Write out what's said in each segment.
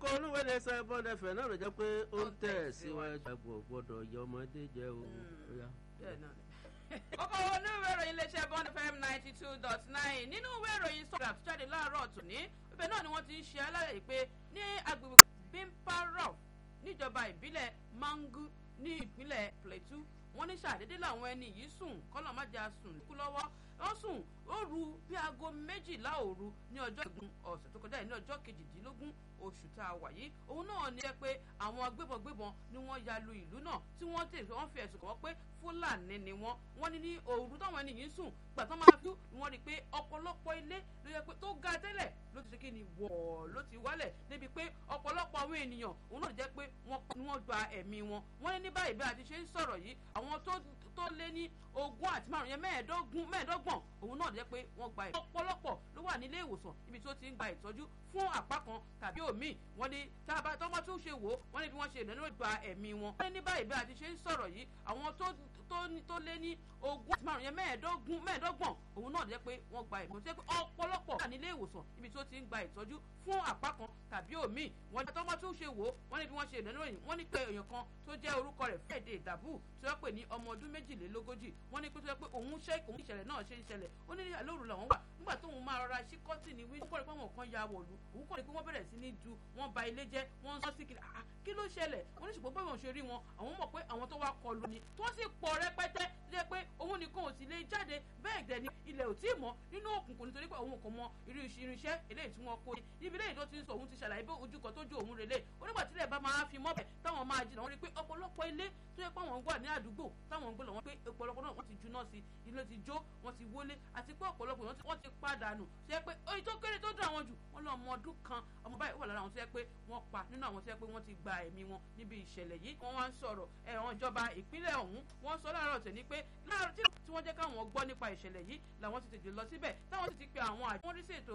olúwe lè sọ ẹbọn ẹfẹ náà ló jẹ́ pé ó ń tẹ̀ síwájú àgbò gbọ́dọ̀ yọ ọmọdé jẹ o. kókó onú ìwé ìròyìn iléeṣẹ́ bond fm ninety two dot nine nínú ìwé ìròyìn sọ̀rọ̀ àtúnjáde láàárọ̀ tòní ibẹ̀ náà ni wọ́n ti ń ṣe alálẹ̀ pé ní agbègbè bimparov níjọba ìbílẹ̀ mangu ní ìpínlẹ̀ plateau wọ́n ní ṣàdédé làwọn ẹni yìí sùn kọ́lọ̀ má jà sùn kú lọ́wọ́ wọ́n sùn ó ru bí aago méjìlá òru ní ọjọ́ ìgbọ̀n ọ̀sẹ̀ tó kọjá ní ọjọ́ kejìdínlógún oṣù tá a wà yìí òun náà ní jẹ́ pé àwọn agbébọngbébọn ni wọ́n ya lu ìlú náà tí wọ́n tẹ̀ wọ́n fi ẹ̀sùn kàn wọ́n pé fúlàní ni wọ́n wọ́n ní ní òru táwọn ẹni yìí sùn gbà tán máa fi wọ́n rí i pé ọ̀pọ̀lọpọ̀ ilé ló yẹ pé tó ga tẹ́lẹ̀ ló ti ṣe kí ni wọ̀ ló ti wálẹ̀ débi pé ọ̀pọ̀lọpọ̀ àwọn ènìyàn òun náà jẹ́ pé wọ́n gba ẹ̀mí wọn wọ́n ní ní báyìí bí a ti ṣe ń sọ̀rọ̀ yìí àwọn tó tó lé ní ogún àti márùn yẹn mẹ́ẹ̀ẹ́dógún mẹ́ẹ̀ẹ́dọ́gbọ̀n òun náà jẹ́ pé wọ́n gba ẹ̀ ọ̀pọ̀lọpọ̀ ló wà nílé ìwòsàn ibi tó ti ń gba ìtọ́jú fún àpá kan tàbí òmíì wọ́n ní tábà tó wọ́n tún ṣe wò wọ́n ní bí wọ́n ṣe ìnáwó gba ẹ̀mí wọn. wọ́n ní ní báyìí bí a ti ṣe ń sọ̀rọ̀ yìí àwọn tó tó lé ní ogún àti márùn yẹn mẹ́ẹ̀ẹ́dógún mẹ́ẹ̀ẹ́dọ́gbọ̀n òun náà jẹ́ pé wọ́n gba ẹ̀mí wọn. tó yẹ pé ọ̀pọ̀lọpọ̀ wà nílé ìwòsàn ibi tó ti ń gba ìtọ́jú fún àpá kan tàbí òmíì wọ́n ní tó wọ́n tún ṣe wò wọ́n ní bí wọ́n ṣe ìnáwó yìí wọ́n ní pé èèyàn kan tó jẹ́ orúkọ rẹ̀ Friday Dabu tí wọ́n pè ní ọmọ ọdún méjìlélógójì wọ́n ní pé tó yẹ pé òun ṣe òun ìṣẹ̀lẹ̀ náà ṣe ń ṣẹlẹ̀ ó ní lóru làwọn wà nígbà tóun máa rọra ṣí kọ́tì ní wíńdò kọ́ni pé wọn kan ya wọ̀lú òun kọ́ni pé wọ́n bẹ̀rẹ̀ sí ní du wọ́n ba ilé jẹ́ wọ́n ń sọ sí kiri kí ló ṣẹlẹ̀ oníṣègùn pé wọ́n ṣe rí wọn àwọn mọ̀ pé àwọn tó wá kọlù ni tó sì pọ̀ rẹpẹtẹ jẹ́ pé òun nìkan ò sì lè jáde bẹ́ẹ̀ dẹ̀ ni ilẹ̀ ò tí ì mọ́ nínú òkùnkùn nítorí pé òun kò mọ irú irinṣẹ́ eléyìí tí wọ́n kó ní ibi eléyìí tó ti ń sọ òun ti ṣàlàyé bí ojú kan tó ju òun relé onígbà tí ilẹ̀ bá máa fi mọ́bẹ̀ táwọn máa jìnnà wọ́n rí pé ọ̀pọ̀lọpọ̀ ilé tó yẹ pé àwọn wà ní àdúgbò táwọn ń gbé lọ wọ́n pé ọ̀pọ̀lọpọ̀ náà wọ́n ti juná sí ilé ti jó wọ́n ti wọlé àti pé ọ̀pọ̀lọpọ̀ wọ́n ti padànù tó yẹ pé oyin tó kéré tó dùn àwọn jù wọ́n lọ ọmọ ọdún kan ọmọ báyìí wà lára àwọn tó yẹ pé wọ́n pa nínú àwọn tó yẹ pé wọ́n ti gba ẹ̀mí wọn níbi ìṣẹ̀lẹ̀ yìí wọ́n wá ń sọ̀rọ̀ ẹ̀wọ̀n ìjọba ìpínlẹ̀ ọ̀hún wọ́n sọ láàárọ̀ tẹ̀ ní pé láàárọ̀ tí wọ́n jẹ́ káwọn gbọ́ nípa ìṣẹ̀lẹ̀ yìí làwọn ti tètè lọ síbẹ̀ táwọn sì ti pe àwọn àjọ wọn rí ṣètò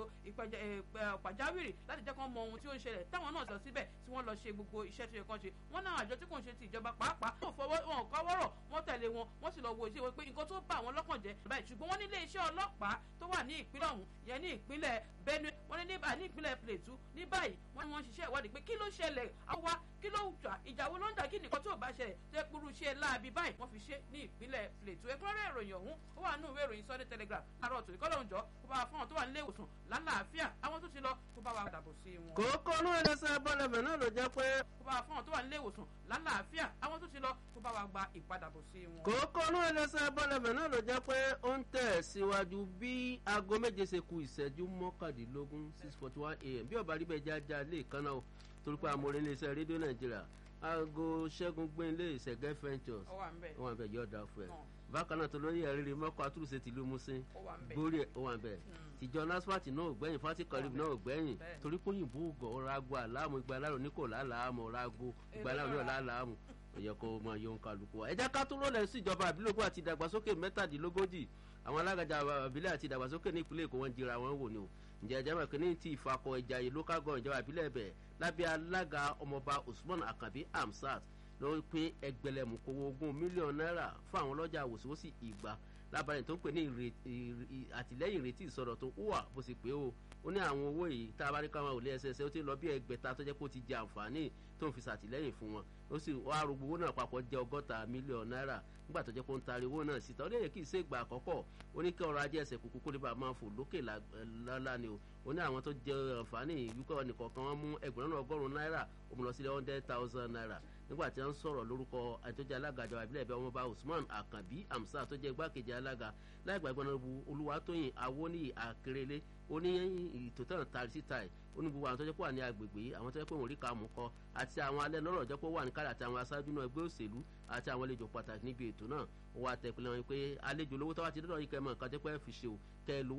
pàjáwìrì láti jẹ́ kán mọ ohun tí ó ń ṣẹlẹ̀ táwọn náà lọ síbẹ̀ tí wọ́n lọ ṣe gbogbo iṣẹ́ tó yẹ kán ṣe wọ́n náà àjọ tí kò ń ṣe ti ìjọba pàápàá wọn fọwọ́ wọn kọ́ wọ́rọ̀ wọ́n tẹ̀lé wọn wọ́n sì lọ wo iṣẹ́ wọn pé nǹkan tó bá àwọn lọ́kàn jẹ́ báyìí ṣùgbọ́n wọ́n nílé iṣẹ́ ọlọ́pàá tó wà ní ìpínlẹ̀ ọ̀hún yẹn ní ìpínlẹ̀ Benue wọ́n ní níbà ní ìpínlẹ̀ Plateau ní báyìí wọ́n ní wọ́n ń ṣiṣẹ́ ìwádìí pé kí ló ṣẹlẹ̀ àwa kí ló ń jà ìjà wo ló ń jà kí nìkan tó bá ṣẹlẹ̀ tó yẹ kúrú ṣe láabi báyìí wọ́n fi ṣe ní ìpínlẹ̀ Plateau ẹ̀kúnrẹ́rẹ́ ìròyìn ọ̀hún ó wà nínú ìwé ìròyìn Sunday Telegraph àrò ọ̀tún ìkọ́lọ̀ òǹjọ́ kó bá wa fún àwọn tó wà nílé ìwòsàn lálàáfíà àwọn tó ti lọ kó bá wa dàbò sí wọn. kókó inú ẹlẹ́sẹ̀ bọ́lẹ̀fẹ̀ náà ló jẹ́ pé. kó bá wa fún àwọn tó wà nílé ìwòsàn lálàáfíà àwọn tó ti lọ kó bá wa gba ìpadàbọ̀ sí wọn. kókó inú ẹlẹ́sẹ̀ bọ́lẹ̀fẹ̀ náà ló jẹ́ pé ó ń tẹ̀ síwájú bí aago méje ṣe ku ìṣẹ́jú mọ́kàndínlógún six forty one a.m. bí ọba rí bẹ́ẹ̀ jájá lè kánná o torí pé àmọ́ orin iléeṣẹ́ rédíò nàìjíríà aago ṣẹ́gun gbẹ̀ǹlé ìṣẹ̀gẹ́ ventures ó wà ń bẹ̀. ó wà ń bẹ̀ yọ̀ ọ̀dà fún ẹ bákan náà tó lórí ẹ̀rí mọ́kọ́ àtúrùsẹ̀ tìlú musin ó wà ń bẹ̀. gbórí ẹ̀ ó wà ń bẹ̀ tìjọ nasfati náà ò gbẹ̀yìn fati kọrìbì náà ò gbẹ̀yìn Bẹ́ẹ̀. torí pé òyìnbó ògọ̀ ọ̀rọ̀ ago àlámù ìgbà alárò ní kò láàlámù ọ̀rọ̀ ago ìgbà alárò náà láàlámù ó yẹ kó máa yọ kálukú wa. ẹ jẹ́ ká tún rólẹ̀ sí ìjọba àbílòpọ̀ àti ìdàgbàsókè mẹ́tàdínlógójì àwọn alágajà àbílẹ̀ àti ìdàgbàsókè ní ìpínlẹ̀ èkó wọn jira wọn wò ni o ǹjẹ́ ẹ̀jẹ̀ mọ̀ kínní ti ìfakọ̀ ìjàyè local government ìjọba àbílẹ̀ bẹ̀ lábẹ́ alága ọmọọba usman akabi hamsat ló pín ẹgbẹ̀lẹ́mù kówó ogún mílíọ̀nù náírà fún àwọn ọlọ́jà wòsíwòsí ìgbà lábàárẹ̀ tó ń pè ní ìrètí- ìrì- àtìlẹ́yìn ìrètí ìsọ̀rọ̀ tó wà bó sì pé o ó ní àwọn owó yìí tá a bá ní ká máa wò lé ẹsẹsẹ ó ti lọ bí ẹgbẹ̀ta tó jẹ́ pé ó ti jẹ àǹfààní tó ń fi ṣàtìlẹ́yìn fún wọn ó sì wá arúgbó owó náà papọ̀ jẹ́ ọgọ́ta mílíọ̀nù náírà nígbà tó jẹ́ pé ó ń taari owó náà síta ó lè yẹ kí ìṣe ìgbà àkọ́kọ́ ó ní kí ọrọ̀ ajé ẹsẹ̀ kúkú kó lè bá máa fò lókè lọ́la ni o ó ní àwọn tó jẹ àǹfààní wípé nìkọ̀ọ̀kan wọn mú ẹgbẹ̀rún náà ọgọ́rùn-ún náírà ó mú lọ sílẹ̀ hundred thousand naira nígbà tí wọ́n ń sọ̀rọ̀ lórúkọ àjọjẹ alága ìjọba ìbílẹ̀ ẹ̀bẹ̀ ọmọọba usman akanbi amsa tó jẹ́ igbákejì alága láìgbà ìgbọ́n náà bu olúwatóyìn awóníyì akérèlé ó ní ètò tán tari síta ẹ̀ ó ní gbogbo àwọn tó jẹ́ pé wà ní agbègbè yìí àwọn tó jẹ́ pé wọ́n rí ká mú kọ́ àti àwọn alẹ́ lọ́rọ̀ jẹ́ pé wà ní kálẹ̀ àti àwọn aṣáájú náà ẹgbẹ́ òṣèlú àti àwọn àlejò pàtàkì níbi ètò náà ó wà tẹ̀pẹ́lẹ́ wọn pé àlejò lówó tó wá ti dọ́dọ̀ yìí kẹ́ mọ̀ nǹkan jẹ́ pé ẹ fi ṣe o kẹ́ ẹ lówó